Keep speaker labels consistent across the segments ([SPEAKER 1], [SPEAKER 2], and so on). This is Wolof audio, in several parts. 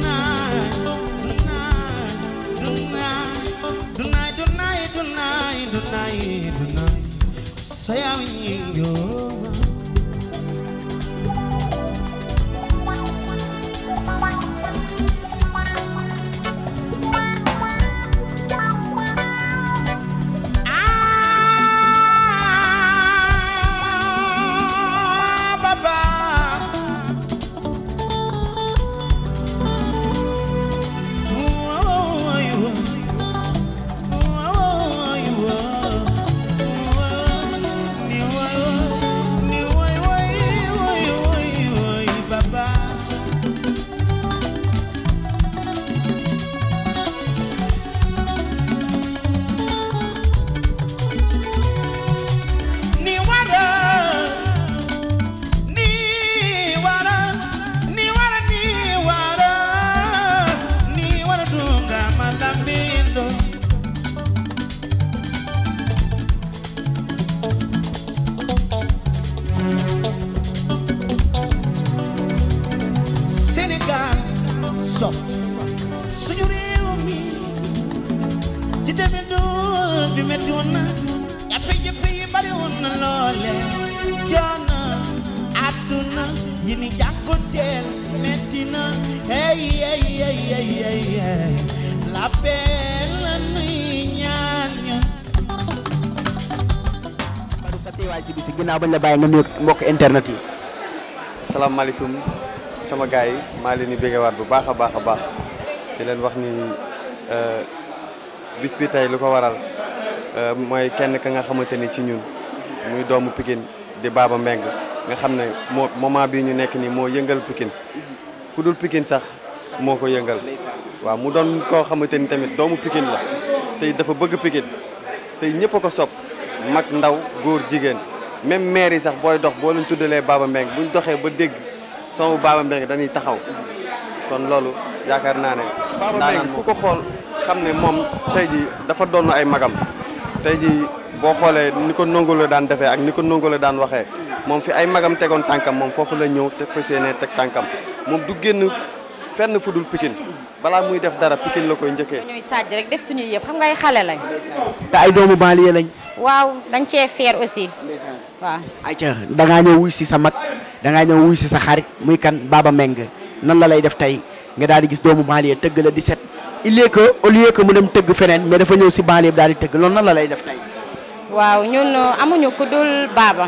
[SPEAKER 1] Sénégal sopp suñu réew mi ci demee doon bi metti woon na jafe-jafe yi bari woon na loole coono àdduna yi ni jànkonteel metti na hey hey hey hey hey hey la paix la nuy ñaan ña
[SPEAKER 2] Badou sa teewaay si bi si ginnaaw bañ la bàyyi nga nuyu mbokk internet yi.
[SPEAKER 3] salaamaaleykum sama gars yi maa leen di béggewaat bu baax a baax a baax di leen wax ni bis bi tey lu ko waral mooy kenn ka nga xamante ni ci ñun muy doomu Pikine di Baba Mbengue nga xam ne moo moment bii ñu nekk nii moo yëngal Pikine fu dul Pikine sax moo ko yëngal waaw mu doon koo xamante ni tamit doomu Pikine la tey dafa bëgg Pikine tey ñëpp a ko sopp mag ndaw góor jigéen même maire yi sax booy dox boo leen tuddalee Baba Mbengue buñ doxee ba dégg son Baba Mbengue dañuy taxaw kon loolu yaakaar naa ne. Baba Mbengue ku ko xool xam ne moom tey ji dafa doon ay magam tey ji boo xoolee ni ko nongolo daan defee ak ni ko nongolo daan waxee moom fi ay magam tegoon tànkam moom foofu la ñëw te fas yéene teg tànkam moom du génn fenn fu dul Pikine balaa muy def dara Pikine la koy njëkkee.
[SPEAKER 4] ñuy sàjj rek def suñuy yëpp xam nga ay xale lañ.
[SPEAKER 2] te ay doomu banlieue lañ.
[SPEAKER 4] waaw dañ cee fier aussi. waaw.
[SPEAKER 2] ayca da ngaa ñëw wuy si sa mag da ngaa ñëw wuy si sa xarit muy kan Baba Mbengue nan la lay def tey nga daal di gis doomu banlieue tëgg la 17 il est que au lieu que mu dem tëgg feneen mais dafa ñëw si banlieue bi daal di tëgg loolu nan la lay def tey.
[SPEAKER 4] waaw ñun amuñu ku dul Baba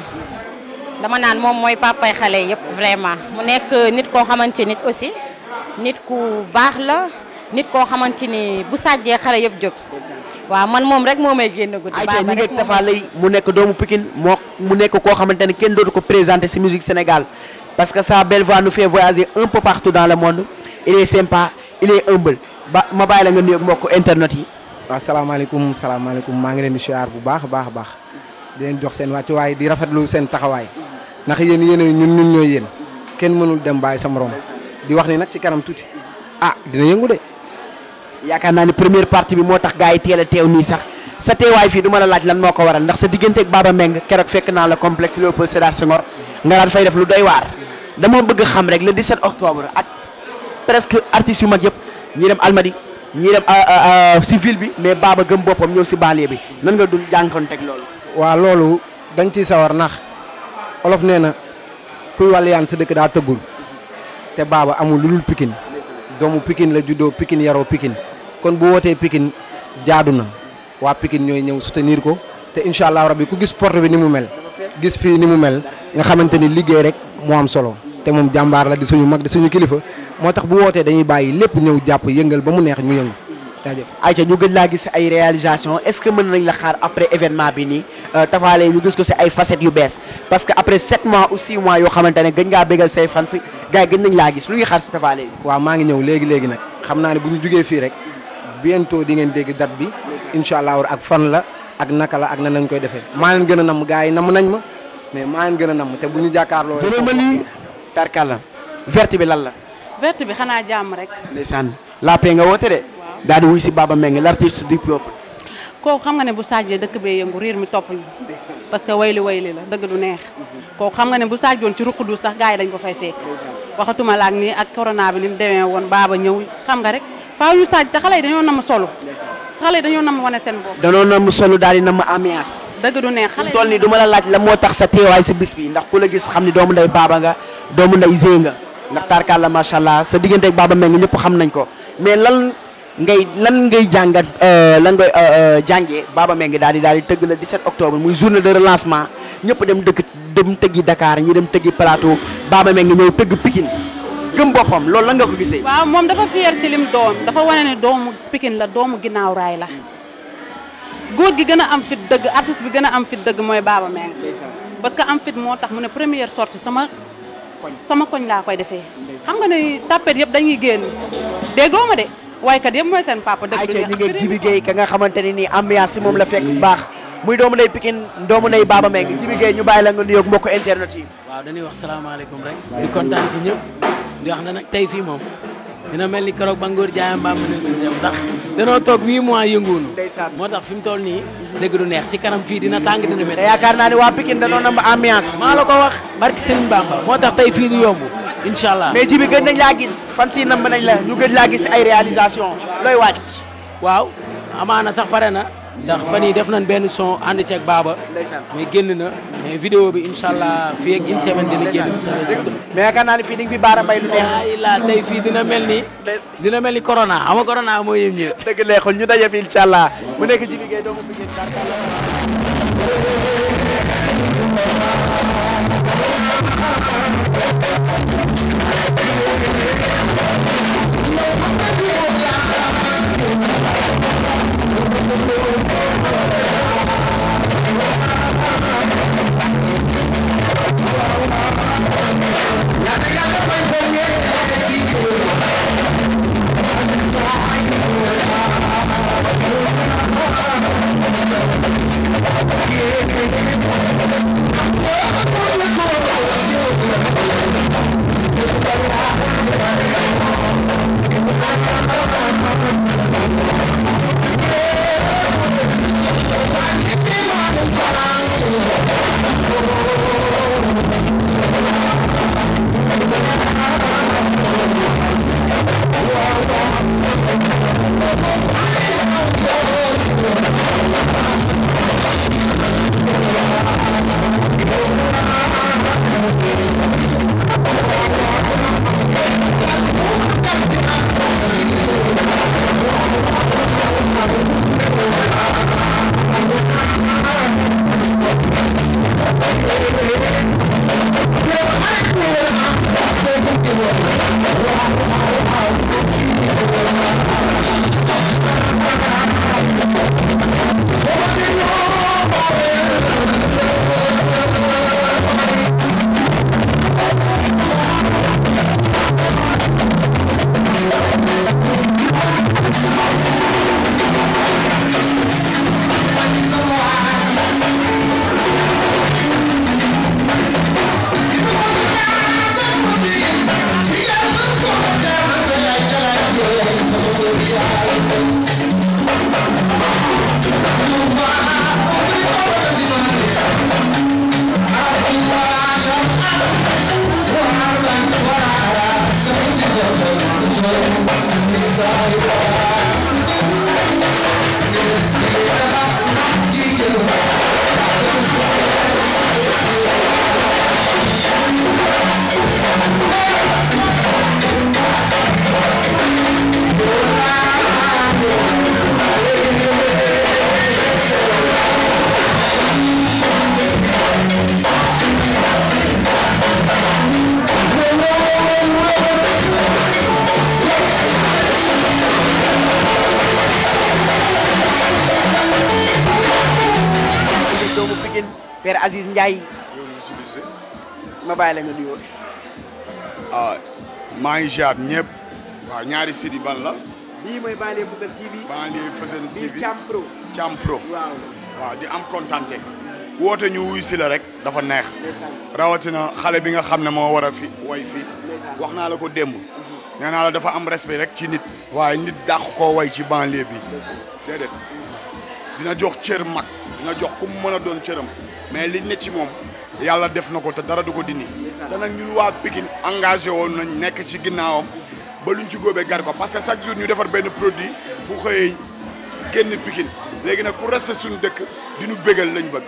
[SPEAKER 4] dama naan moom mooy papay xale yëpp vraiment mu nekk nit koo xamante nit aussi nit ku baax la nit koo xamante ni bu sàjjee xale yëpp jóg. waaw man moom rek moo may génn guddi.
[SPEAKER 2] ayca ñu ngi Tafa Lay mu nekk doomu Pikine moo mu nekk koo xamante ne kenn dootu ko présenté si musique Sénégal parce que sa belle voix nous fait voyager un peu partout dans le monde il est sympa il est humble ba ma bàyyi la nga nuyoog mbokk internet yi.
[SPEAKER 5] waaw salaamaaleykum salaamaaleykum maa ngi leen di siyaar bu baax a baax a baax di leen jox seen wàccuwaay di rafetlu seen taxawaay ndax yéen yéen ñun ñun ñooy yéen kenn mënul dem bàyyi sa morom di wax ni nag si kanam tuuti ah dina yëngu de.
[SPEAKER 2] yaakaar naa ni première partie bi moo tax gars yi teel a teew nii sax sa teewaay fii du ma la laaj lan moo ko waral ndax sa diggante ak Baba Mbengue keroog fekk naa la complexe Léopold Sédar Senghor nga daan fay def lu doy waar dama bëgg xam rek le 17 octobre ak presque artistes yu mag yëpp ñi dem Almadi ñi dem si ville bi mais Baba gëm boppam ñëw si banlieue bi nan nga dul jànkoonteeg loolu.
[SPEAKER 5] waaw loolu dañ ciy sawar ndax olof nee na kuy wàllu yaan sa dëkk daa tëggul te Baba amul lu dul Pikine doomu Pikine la juddoo Pikine yaroo Pikine kon bu wootee Pikine jaadu na waa Pikine ñooy ñëw soutenir ko te incha allah rabbi ku gis porte bi ni mu mel gis fii ni mu mel nga xamante ni liggéey rek moo am solo te moom jàmbaar la di suñu mag di suñu kilifa moo tax bu wootee dañuy bàyyi lépp ñëw jàpp yëngal ba mu neex ñu yëngu jaajëf.
[SPEAKER 2] Aïcha ñu gëj laa gis ay réalisation est-ce que mën nañ la xaar après événement bi nii Tapha Lay ñu gis ko si ay facettes yu bees parce que après 7 mois ou 6 mois yoo xamante ne gëj ngaa bégal say fans gars yi gëj nañ laa gis lu ñuy xaar si Tapha Lay.
[SPEAKER 5] waaw maa ngi ñëw léegi léegi nag xam naa ne bu ñu jugee fii rek bientôt di ngeen dégg date bi incha allah ak fan la ak naka la ak nan lañ koy defee maa leen gën a namm gars yi namm nañ ma mais maa leen gën a namm te bu ñu jàkkaarloo.
[SPEAKER 2] jërë ma lii tarkalla verte bi lan la.
[SPEAKER 6] verte bi xanaa jàmm rek.
[SPEAKER 2] ndeysaan la paix nga woote de. daal di wuy si Baba Mbengue l'artiste du peuple.
[SPEAKER 6] kooku xam nga ne bu saajee dëkk bee yëngu riir mi topp ñu parce que wayli wayli la dëgg du neex kooku xam nga ne bu saajoon ci ruq du sax gars yi dañ ko fay fekk waxatuma la ak nii ak corona bi ni mu demee woon baaba ñëw xam nga rek faaw ñu saaj te xale yi dañoo nam solo xale yi dañoo nam wane seen bopp
[SPEAKER 2] danoon na mu solu daal di na ma ambiance
[SPEAKER 6] dëgg du neex xale
[SPEAKER 2] fi toll nii du ma la laaj la moo tax sa teewaay si bis bi ndax ku la gis xam ni doomu nday baaba nga doomu nday zee nga ndax tarkalla macha allah sa diggante ak baaba meng ñëpp xam nañ ko mais lan ngay lan ngay jàngat lan ngay jàngee baaba meng daal di daal di tëgg la 17 octobre muy journée de relancement ñëpp dem dëkk dem tëggi Dakar ñi dem tëggi plateau baaba meng ñëw tëgg Pikine gëm boppam loolu lan nga ko gisee.
[SPEAKER 6] waaw moom dafa fier ci lim doon dafa wane ne doomu Pikine la doomu ginnaaw raay la góor gi gën a am fit dëgg artiste bi gën a am fit dëgg mooy Baba Meng parce que am fit moo tax mu ne première sortie sama sama koñ laa koy defee xam nga ne tapet yëpp dañuy génn déggoo ma de waykat yëpp mooy seen papa dëgg
[SPEAKER 2] ayca ñu ngi Jibi Gueye ka nga xamante ne nii ambiance si moom la fekk bu baax muy doomu nday Pikine doomu nday Baba Meng Jibi Gueye ñu bàyyi la nga nuyoog mbokk internet yi.
[SPEAKER 7] waaw dañuy wax salaamaaleykum rek di kontaan ci ñëpp di wax na nag tey fii moom dina mel ni keroog ba ngóor jaayam mbaam ne dem ndax danoo toog huit mois yënguwunu
[SPEAKER 2] Ndeysaan.
[SPEAKER 7] moo tax fi mu toll nii dëgg du neex si kanam fii dina tàng dina
[SPEAKER 2] te
[SPEAKER 7] métti
[SPEAKER 2] yaakaar naa ne waa Pikine danoon na ma ambiance.
[SPEAKER 7] maa la ko wax barki Serigne Bamba moo tax tey fii du yomb incha allah
[SPEAKER 2] mais Jibi gëj nañ laa gis fan si nam nañ la ñu gëj laa gis ay réalisation looy waaj.
[SPEAKER 7] waaw amaana sax pare na ndax fan yii def nañ benn son ànd ceeg baaba
[SPEAKER 2] Ndeysaan.
[SPEAKER 7] mais génn na mais vidéo bi incha allah fii ak une semaine dina génn
[SPEAKER 2] mais yaakaar naa ne fii di nga fi baara mbay lu neex.
[SPEAKER 7] ay la tey fii dina mel ni dina mel ni corona ama corona moo yëm ñëpp
[SPEAKER 2] dëgg neexul ñu daje fi incha allah mu nekk Jibi Gueye doomu Pikine tarkalla. doomu Pikine Père Aziz Ndiaye ma bàyyi la nga nuyoo.
[SPEAKER 8] ah maa ngi ziar ñëpp waaw ñaari site yi ban la
[SPEAKER 2] lii mooy Banlieue Fësël TV.
[SPEAKER 8] Banlieue Fësël
[SPEAKER 2] bii
[SPEAKER 8] TV
[SPEAKER 2] Thiam Pro.
[SPEAKER 8] Thiam Pro
[SPEAKER 2] waaw.
[SPEAKER 8] waaw di am kontante woote ñu wuy si la rek dafa neex
[SPEAKER 2] ndeysaan
[SPEAKER 8] rawatina xale bi nga xam ne moo war a fi way fii
[SPEAKER 2] ndeysaan.
[SPEAKER 8] wax naa la ko démb nee naa la dafa am respect rek ci nit waaye nit dàq koo way ci banlieue bi déedéet dina jox cër mag dina jox ku mu mën a doon cëram mais liñ ne ci moom yàlla def na ko te dara du ko dindi te nag ñun waa Pikine engagé woon nañ nekk ci ginnaawam ba luñ ci góobee gar ko parce que chaque jour ñu defar benn produit bu xëyee génn Pikine léegi nag ku resté suñu dëkk di ñu bégal lañ bëgg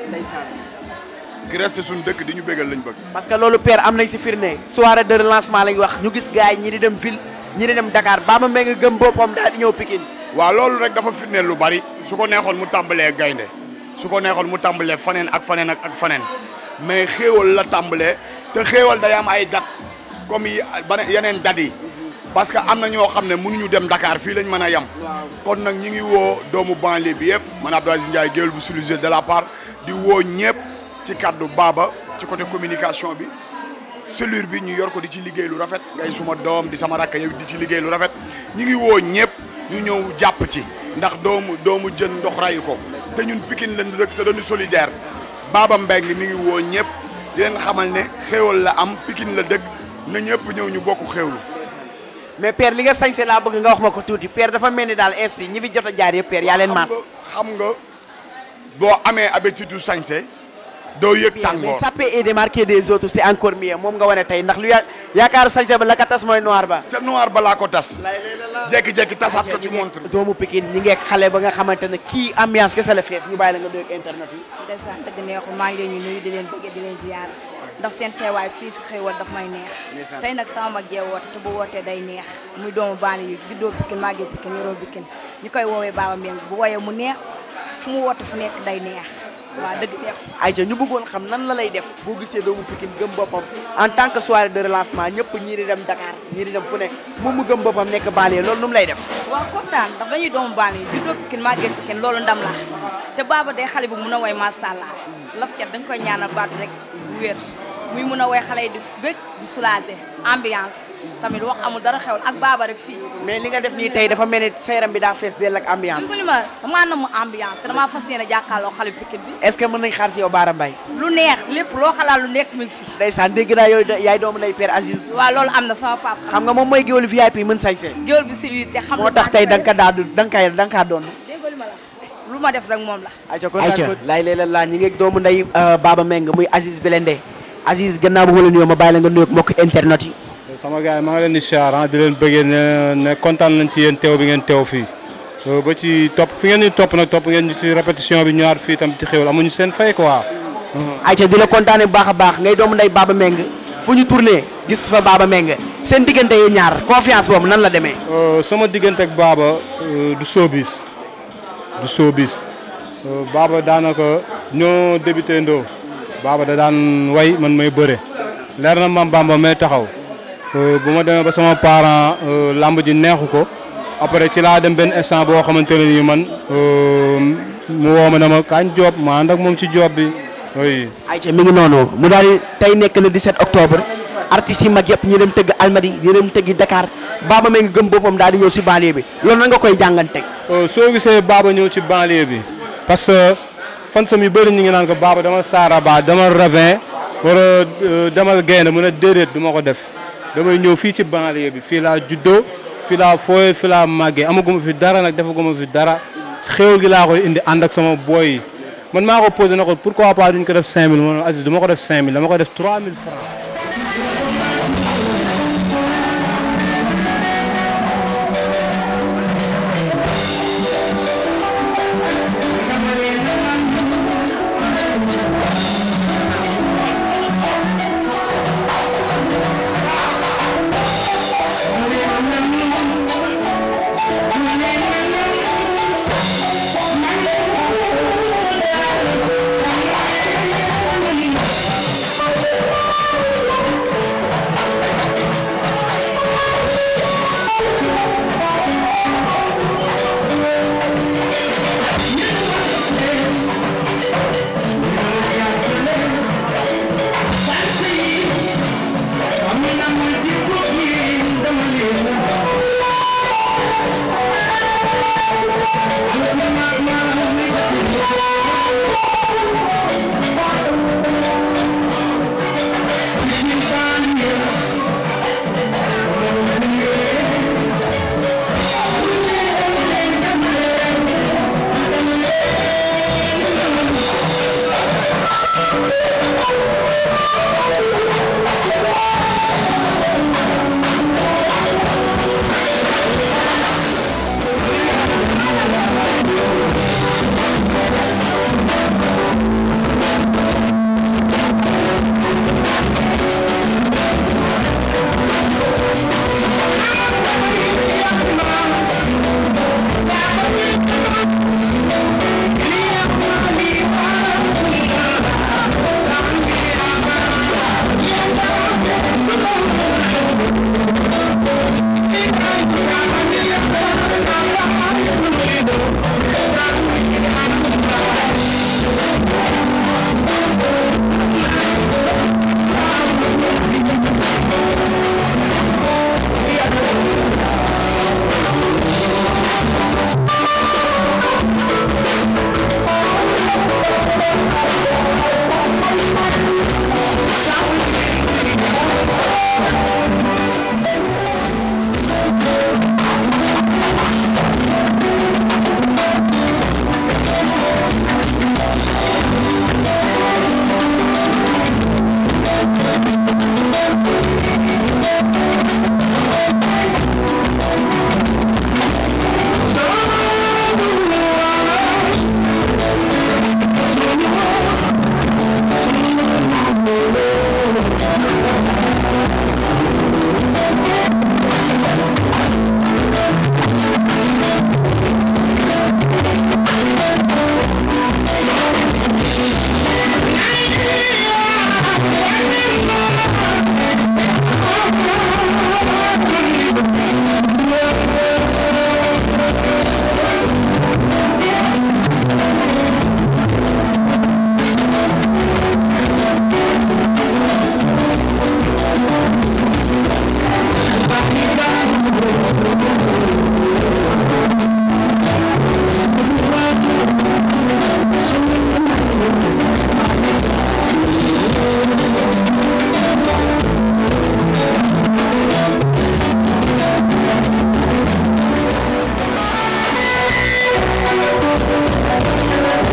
[SPEAKER 8] ki resté suñu dëkk di ñu bégal lañ bëgg
[SPEAKER 2] parce que loolu père am nañ si firnde soirée de relancement lañ wax ñu gis gars yi ñi di dem ville ñi di dem Dakar Baba Mbengue gëm boppam daal di ñëw Pikine
[SPEAKER 8] waaw loolu rek dafa firndeel lu bari su ko neexoon mu tàmbalee gaynde su ko neexoon mu tàmbalee faneen ak faneen ak ak faneen mais xéewal la tàmbalee te xéewal day am ay date comme yi bane yeneen date yi parce que am na ñoo xam ne mënuñu dem Dakar fii lañ mën a yem kon nag ñi ngi woo doomu banlieue bi yëpp man Abdou Aziz Ndiaye géwél bu solusé de la part di woo ñëpp ci kaddu Baba ci côté communication bi cellule bi ñu yor ko di ci liggéey lu rafet ngay suma doom di sama rakk yow di ci liggéey lu rafet ñi ngi woo ñëpp ñu ñëw jàpp ci ndax doomu doomu jën ndox rayu ko te ñun Pikine lañ dëkk te dañu solidaire Baba Mbengue mi ngi woo ñëpp di leen xamal ne xéewal la am Pikine la dëkk na ñëpp ñëw ñu bokk xéewlu
[SPEAKER 2] mais père li nga sañse laa bëgg nga wax ma ko tuuti père dafa mel ni daal ins bi ñi fi jot a jaar yëpp père yaa leen maas
[SPEAKER 8] xam nga boo amee habitude sañse doo yëg
[SPEAKER 2] mais
[SPEAKER 8] tàngoor
[SPEAKER 2] saper et démarquer des autres c'est encore mieux moom nga wane tey ndax lu ya yaakaaru sañse ba la ka tas mooy noir ba
[SPEAKER 8] te noir balaa ko tas jekki-jekki tasaat ko ci montre
[SPEAKER 2] doomu Pikine ñi ngeek xale ba nga xamante ne kii ambiance kese la feet ñu bàyyi la nga doog internet yi
[SPEAKER 9] ndeysaan dëgg neexul maa ngi leen ñu nuyu di leen bëgg di leen ziar ndax seen teewaay fii si xéewal daf may neex tey nag sama mag jee woote te bu wootee day neex muy doomu baani yi juddoo Pikine màggee Pikine yoroo Pikine ñu koy woowee Baba Mbengue bu woyee mu neex fu mu woote fu nekk day neex waaw dëgg neexul
[SPEAKER 2] Aïcha ñu bëggoon xam nan la lay def boo gisee doomu Pikine gëm boppam en tant que soirée de relancement ñëpp ñii di dem Dakar ñii di dem fu nekk moom mu gëm boppam nekk banlieue loolu nu mu lay def
[SPEAKER 9] waaw kontaan ndax dañuy doomu baani yi juddoo Pikine màggee Pikine loolu ndam la te Baba day xale bu mun a woy macha allah laf cat dañ koy ñaanal baat rek bu wér muy mun a woy xale yi di bëgg di soulager ambiance tamit wax amul dara xewal ak Baba rek fii
[SPEAKER 2] mais li nga def nii tey dafa mel ni sa yaram bi daa fees dell ak ambiance
[SPEAKER 9] li ma damaa namm ambiance te damaa fas yéene jàkkaarloo xale Pikine bi
[SPEAKER 2] est-ce que mën nañ xaar si yow Baara Mbaye
[SPEAKER 9] lu neex lépp loo xalaat lu nekk mi ngi fi
[SPEAKER 2] ndeysaan dégg naa yooyu yaay doomu lay père Aziz
[SPEAKER 9] waaw loolu am na sama papa
[SPEAKER 2] xam nga moom mooy géwélu VIP mën sañse
[SPEAKER 9] géwél bi si te xam
[SPEAKER 2] moo tax tey da nga ko daadu da nga koy da nga kaa doon
[SPEAKER 9] déggoo li ma la lu ma def rek moom la
[SPEAKER 2] Aïcha kon Aïcha laay lay la laa ñi ngi doomu nday Baba Mbengue muy Aziz Belende Aziz gannaaw bu ma la nuyoo ma bàyyi la nga nuyoog mbokk internet yi
[SPEAKER 10] sama gars yi maa ngi leen di siyaar di leen bëggee ne ne kontaan nañ ci yéen teew bi ngeen teew fii ba ci topp fi ngeen di topp nag topp ngeen ci répétition bi ñëwaat fii tam ci xéwal amuñu seen fay quoi.
[SPEAKER 2] Aïcha di la kontaane bu baax a baax ngay doomu nday Baba Mbengue fu ñu tourné gis fa Baba Mbengue seen diggante yi ñaar confiance boobu nan la demee
[SPEAKER 10] sama diggante ak Baba du showbiz du showbiz Baba daanaka ñoo débuté ndoo Baba da daan way man may bëre leer na mam Bamba may taxaw bu ma demee ba sama parent lamb ji neexu ko après ci laa dem benn instant boo xamante ne nii man mu woo ma ne ma kañ job ma ànd ak moom ci job bi oui.
[SPEAKER 2] Aïcha mi ngi noonu mu daal di tey nekk le 17 octobre artistes yi mag yëpp ñi dem tëgg Almadi ñi dem tëggi Dakar Baba Mbengue gëm boppam daal di ñëw si banlieue bi loolu na nga koy jànganteeg.
[SPEAKER 10] soo gisee Baba ñëw ci banlieue bi parce que fan sam yu bëri ñu ngi naan ko Baba dama Saraba dama Ravin wala demal gaynde mu ne déedéet du ma ko def damay ñëw fii ci banlieue bi fii laa juddoo fii laa fooyee fii laa màggee amaguma fi dara nag defaguma fi dara xéwal gi laa koy indi ànd ak sama boy yi man maa ko posé na ko pourquoi pas duñ ko def 5000 ma ne Aziz du ma ko def 5000 dama ko def 3000 francs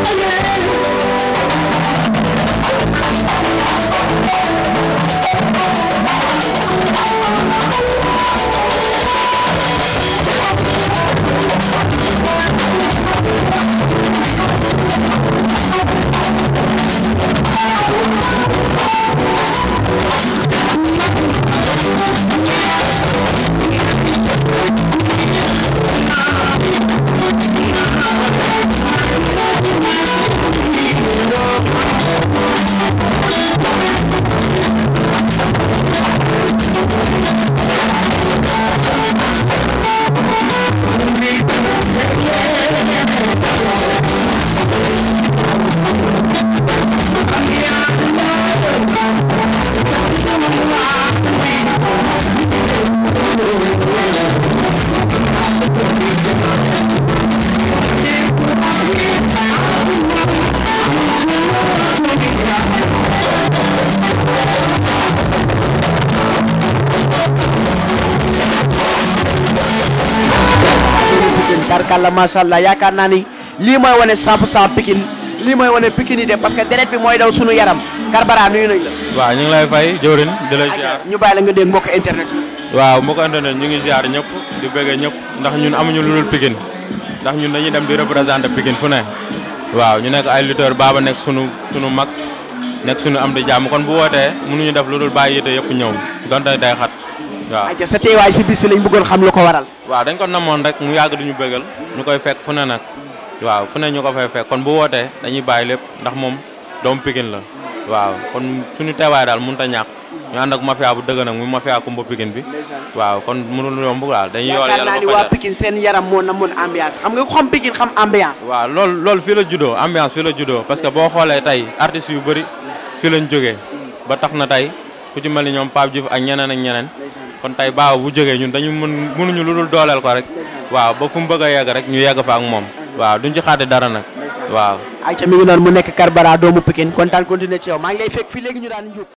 [SPEAKER 2] barkalla macha allah yaakaar naa ni lii mooy wane 100 pour cent Pikine lii mooy wane Pikine yi de parce que deret bi mooy daw sunu yaram Karbala nuyu nañ la.
[SPEAKER 11] waaw ñu ngi lay fay jëwrin di la ziar
[SPEAKER 2] ñu bàyyi la nga dégg mbokk internet yi.
[SPEAKER 11] waaw mbokk internet ñu ngi ziar ñëpp di bëggee ñëpp ndax ñun amuñu lu dul Pikine ndax ñun dañuy dem di représenter Pikine fu ne waaw ñu nekk ay lutteur baaba nekk sunu sunu mag nekk sunu am di jàmm kon bu wootee mënuñu def lu dul bàyyi yite yëpp ñëw donte day xat waaw.
[SPEAKER 2] ayca sa teewaay si bis bi lañ bëggoon xam lu ko waral.
[SPEAKER 11] waaw dañ ko namoon rek mu yàgg duñu bëggal ñu koy fekk fu ne nag waaw fu ne ñu ko fay fekk kon bu wootee dañuy bàyyi lépp ndax moom doomu Pikine la waaw kon suñu teewaay daal mënut a ñàkk ñu ànd ak mafia bu dëgg nag muy mafia kumba Pikine bi waaw kon mënul yomb daal dañuy yool
[SPEAKER 2] yaakaar naa ni waa Pikine seen yaram moo namoon ambiance xam nga ku xam Pikine xam ambiance.
[SPEAKER 11] waaw loolu loolu fii la juddoo ambiance fii la juddoo parce que boo xoolee tey artistes yu bëri fii lañ jógee ba tax na tey ku ci mel ni ñoom Pape Diouf ak ñeneen ak ñeneen kon tey baaw bu jógee ñun dañu mën mënuñu lu dul dooleel ko rek waaw ba fu mu bëgg a yegg rek ñu yegg fa ak moom waaw duñ ci xaati dara nag waaw
[SPEAKER 2] ayca mi ngi noonu mu nekk Karbala doomu Pikine kontaan continuer ci yow maa ngi lay fekk fii léegi ñu daan njub